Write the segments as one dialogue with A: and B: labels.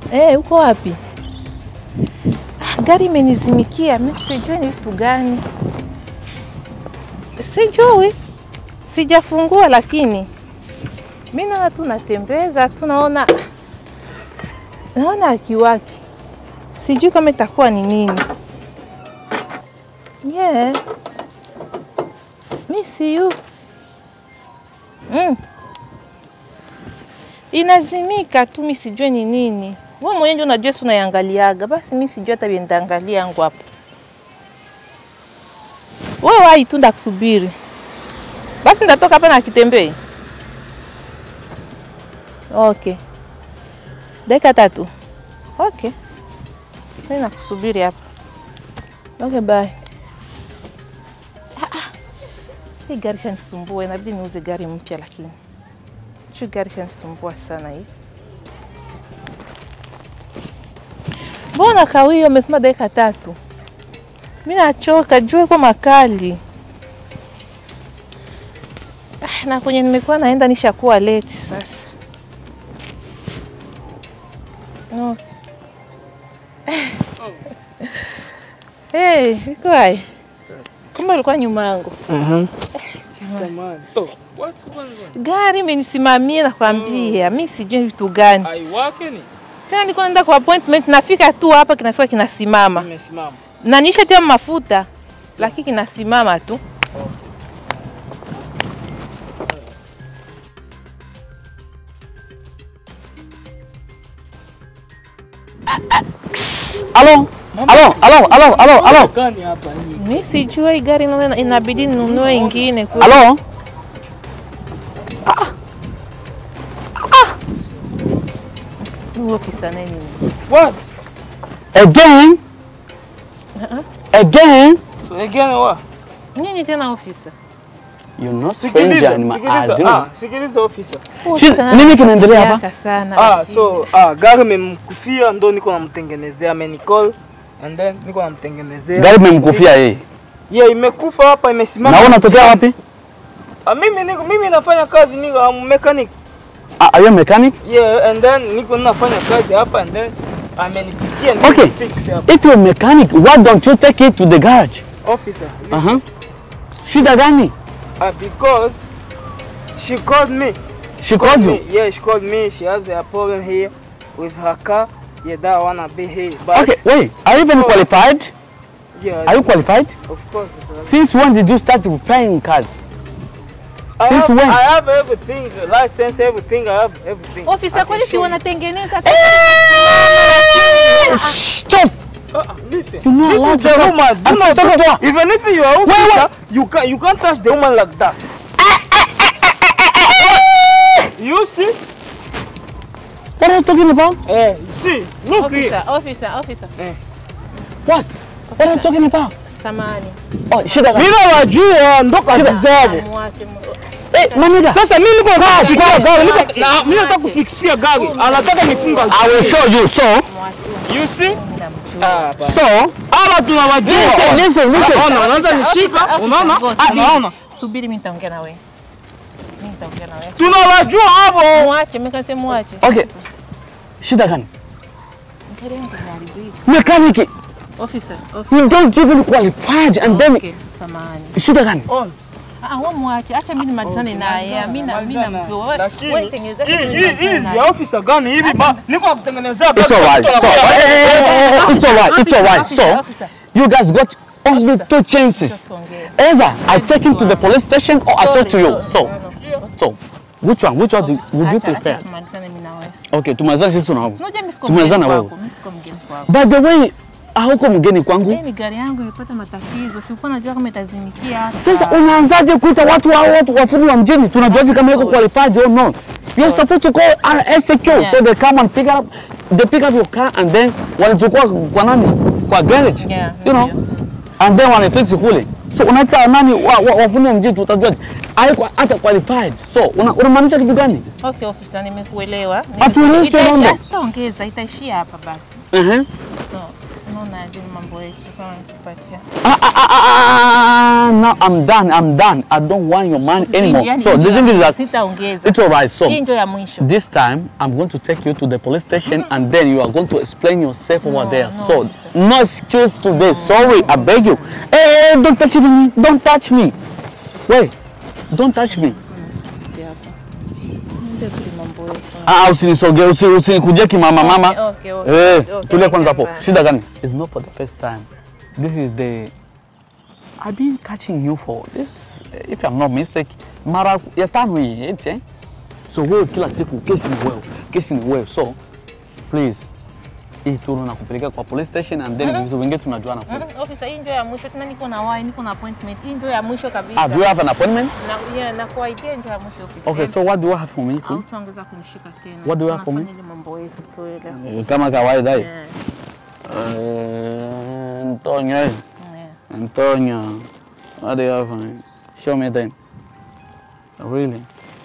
A: Eh, uko wapi? Ah, gari imenizimikia, mimi sijui ni vitu gani. Sijui, sijafungua, lakini mimi naona tu natembeza tu, naona naona akiwaki, sijui kama itakuwa ni nini. Yeah. Mi siyu mm. Inazimika tu, mi sijue ni nini. Wewe mwenyewe ndio unajua, si unaiangaliaga. Basi mi sijui hata viendaangalia yangu hapo. Wewe wahi tu ndakusubiri. Basi ndatoka hapa na kitembei. Okay, dakika tatu. Okay, mimi nakusubiri hapa. Okay, bye. Hii gari shanisumbua, inabidi niuze gari mpya, lakini shu gari shanisumbua sana hii. Mbona kawia umesema dakika tatu? Mi nachoka, jua kwa makali ah, na kwenye nimekuwa naenda nishakuwa leti sasa. No. Hey, iko hai. Kumbe ulikuwa nyuma yangu.
B: Samahani. Oh, what's going on?
A: Gari imenisimamia nakwambia, mi sijui vitu gani
B: Haiwake ni?
A: tena. Niko naenda kwa appointment, nafika tu hapa kinafika kinasimama,
B: Imesimama.
A: na nishatia mafuta lakini kinasimama tu.
C: Alo, alo, alo, alo, alo, alo,
B: Gani hapa hii?
A: Mi sijui hii gari naona inabidi ninunue ingine kule.
C: alo.
A: Huyu ofisa naye ni
B: What?
C: Again, again.
B: So again what?
A: nini tena ofisa?
C: You're not stranger
B: Sikiliza,
C: in my eyes,
B: sikiliza.
C: you know.
B: Ah, sikiliza officer.
A: Huyu
C: Shit,
A: ofisa
C: nini kinaendelea hapa?
A: ananifikiaka sana.
B: Ah,
A: lakini-
B: so ah, gari imemkufia ndo niko namtengenezea amenicall and then niko namtengenezea.
C: Gari imemkufia yeye.
B: Yeah, imekufa hapa imesimama.
C: Na wewe unatokea wapi?
B: Ah, mimi niko mimi nafanya kazi niko I'm mechanic.
C: Ah, Are you a mechanic?
B: Yeah, and then niko nafanya kazi hapa and then amenipigia niko
C: Okay.
B: fix hapa.
C: If you're a mechanic, why don't you take it to the garage?
B: Officer.
C: Uh-huh. Shida gani?
B: Uh, because she called me.
C: She called you.
B: me. Yeah, she called me. She has a problem here with her car. Yeah, that I wanna be here. But
C: Okay, wait. Are you even
B: Oh.
C: qualified?
B: yeah,
C: Are you qualified?
B: of course. uh,
C: Since when did you start repairing cars?
B: I
C: Since
B: have,
C: when?
B: I have everything, license, everything. I have everything. I
A: Ofisa,
B: can
A: kwani si
B: show you.
A: wanatengeneza
C: Stop!
B: Uh, uh, listen,
C: You're not
B: this
C: allowed
B: is
C: to
B: the
C: talk.
B: woman. Do
C: I'm
B: not
C: talking to her.
B: Even if you are officer, you can you can't touch the woman like that. you see?
C: What are you talking about?
B: Eh, see, look here.
A: ofisa, ofisa, ofisa.
C: What? What are you talking about?
A: Samani.
C: Oh, shida gani?
B: Mimi nawajua ndo kazi zao.
A: Mwache mu-
C: Eh, maniga.
B: Sasa mimi niko nataka kufikia gari, niko na mimi nataka kufikisia gari. Anataka nifunga.
C: I will show you. So,
B: You see?
A: Namjua.
B: Ah,
C: so,
B: hapa tunawajua.
C: listen, listen, listen.
B: Unaona, unaanza nishika, unaona?
A: Ofisa,
B: Ah,
A: subiri.
B: Unaona?
A: Subiri, mimi nitaongea na wewe. Mimi nitaongea na wewe.
B: Tunawajua hapo.
A: Mwache, mimi kasema mwache.
C: Okay. Shida gani?
A: Gari yangu imeharibika.
C: Mechanic,
A: Ofisa, ofisa.
C: you don't even qualified and then
A: Okay, samani.
C: shida gani?
B: On.
A: Ah, wewe mwache, acha mimi nimalizane naye. Mimi na mimi namjua. Wewe
B: Lakini
A: wewe tengeneza
B: hii
A: kitu
B: hii hii
A: nimalizane
B: ya
A: naye.
B: officer gani hivi ba? Niko nakutengenezea
C: It's
B: gari.
C: alright. So,
B: Sasa
C: eh, eh, eh, eh, it's alright. It's alright.
A: Officer,
C: So,
A: officer.
C: you guys got only two chances.
A: Tuongee.
C: Either I take him to the police station or I talk to you.
A: Sorry,
C: So,
A: sorry.
C: so, which one? Which one do- would you
A: Acha- acha
C: prepare?
A: tumalizane mimi na wewe.
C: Okay, tumalizane sisi tunao.
A: Unajua mimi siko
C: Tumalizane
A: mgeni
C: wewe.
A: kwako. Mimi siko mgeni kwako.
C: By the way, hauko mgeni kwangu.
A: Hii ni gari yangu imepata matatizo. Sikuwa najua kama itazimikia hapa.
C: Sasa unaanzaje kuita watu hao watu wafundi wa mjini? Tunajuaje kama yuko qualified or not? You're supposed to call RSQ
A: Yeah.
C: so they come and pick up they pick up your car and then wanachukua kwa nani? Kwa garage.
A: Yeah,
C: you know?
A: ndio.
C: And then wanafix kule. So unaita nani wa, wa, wafundi wa mjini tutajuaje? Haiko hata qualified. So una- unamaanisha kitu gani?
A: Okay, ofisa, nimekuelewa.
C: Hatueleweshe
A: Itaishia-
C: mambo.
A: Sitaongeza, itaishia hapa basi.
C: Uh-huh.
A: So, unaona unaje mambo yetu kama nikupatia.
C: Ah, ah, ah, ah, ah, no, I'm done. I'm done. I don't want your money anymore.
A: Yaani
C: So
A: hii
C: the
A: ndio
C: thing
A: ya-
C: is that
A: sitaongeza.
C: it's alright. So
A: Hii ndio ya mwisho.
C: this time I'm going to take you to the police station and then you are going to explain yourself over
A: No,
C: there.
A: no,
C: so
A: sir.
C: no excuse today. Sorry, I beg you. Hey, hey, don't touch me. Don't touch me. Wait, don't touch me.
A: Ndio hapa. Ndio tu mambo yetu.
C: Ah, usinisogee, usi- usinikuje kimama mama.
A: Okay, okay, okay,
C: Eh,
A: okay,
C: tulia kwanza hapo.
A: okay.
C: Shida gani? It's not for the first time. This is the I've been catching you for this is, if I'm not mistaken, mara ya tano hii, eti, eh? So wewe kila siku kesi ni wewe, kesi ni wewe. So please hii tu nakupeleka kwa police station and then vitu vingine tunajuana kule.
A: Mm, Officer, hii ndio ya mwisho tena, niko na wai, niko na appointment. Hii ndio ya mwisho kabisa.
C: Ah, do you have an appointment?
A: Na yeah, na kuaidia ndio ya mwisho officer.
C: Okay, so what do you have for me?
A: hautaongeza kunishika tena.
C: What do you have for me?
A: Tunafanya ile mambo yetu tu ile.
C: Eh, Kama kawaida hii.
A: Yeah,
C: Eh, Antonio. eh.
A: yeah.
C: Antonio, what do you have for me? Show me then. Really?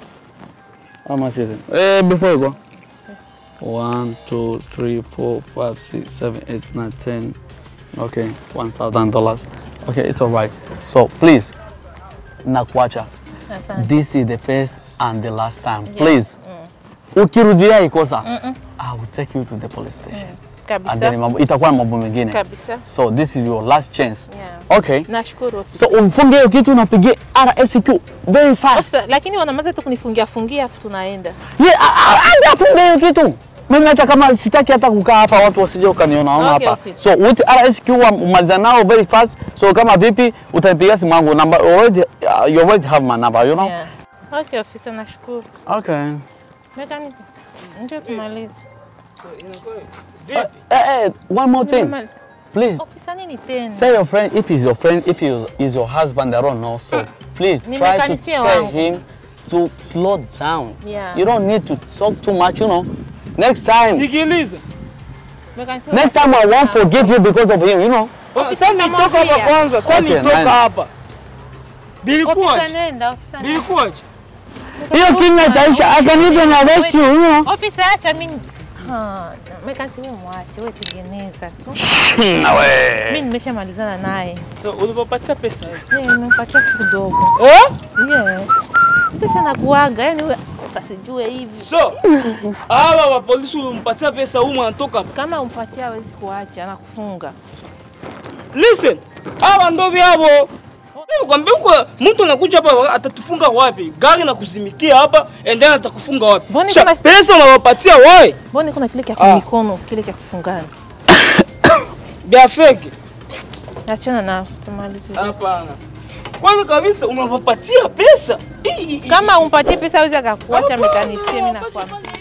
C: How much is it? Eh, before you go. One, two, three, four, five, six, seven, eight, nine, ten. Okay, one thousand dollars. Okay, it's all right. So please, Nakwacha,
A: Asante.
C: this is the first and the last time. Please, ukirudia ikosa, I will take you to the police station. And then
A: Kabisa.
C: mambo, itakuwa mambo mengine.
A: Kabisa.
C: So this is your last chance.
A: Yeah.
C: Okay.
A: Nashukuru officer.
C: So umfunge hiyo kitu unapigia RSQ very fast.
A: Officer, lakini wanamaza tu kunifungia fungia afu tunaenda.
C: Yeah, a- a- aje afunge hiyo kitu. Mimi hata kama sitaki hata kukaa hapa watu wasije wakaniona ona
A: Okay,
C: hapa.
A: officer.
C: So with RSQ wa- umaliza nao very fast. So kama vipi utanipigia simu yangu number already uh, you already have my number, you know?
A: Yeah. Okay, officer, nashukuru.
C: Okay.
A: Mechanic, ndio tumalize.
B: So inakuwa vipi?
C: Eh, eh, one more thing.
A: Tumalize.
C: Please
A: Officer, nini tena?
C: tell your friend if he's your friend, if he is your husband, I don't know. So please try to
A: Nimekanisia
C: tell
A: wangu.
C: him to slow down.
A: Yeah.
C: You don't need to talk too much, you know. Next time.
B: Sikiliza.
A: Mechanic,
C: Next time I won't forgive you because of him, you know.
B: Sasa nitoka hapa
A: namwambia.
B: kwanza, sasa
C: Okay,
B: nitoka
C: nice.
B: hapa.
A: Officer,
B: Bilikuwaje?
A: nenda. Officer, nenda.
B: Bilikuwaje?
C: Hiyo kinga itaisha. I can even arrest you, you know.
A: Officer, acha mimi. Ah, Mechanic, wewe mwache, wewe tengeneza tu.
C: Na we.
A: Mimi nimeshamalizana naye.
B: So ulipopatia pesa hiyo.
A: Yeye nimempatia kidogo.
B: Eh?
A: Yeah. Pesa nakuaga, yani wewe ukasijue hivi.
B: So hawa wa polisi ulimpatia pesa huyu anatoka hapa.
A: Kama umpatia hawezi kuacha, anakufunga.
B: Listen, hawa ndo vyavo. Nikwambia huko mtu anakuja hapa atatufunga wapi? Gari na kuzimikia hapa and then atakufunga wapi?
A: Mbona
B: Sha,
A: kuna-
B: pesa unawapatia wewe
A: Mbona kuna kile cha
B: Ah.
A: mikono, kile cha kufungana.
B: vya fake.
A: Achana na tumalize.
B: Hapana. Kwanza kabisa unawapatia pesa. Hii- hii-
A: Kama umpatie pesa hawezi akakuacha
B: Hapana,
A: mekanisie, mimi nakwambia.
B: hapana.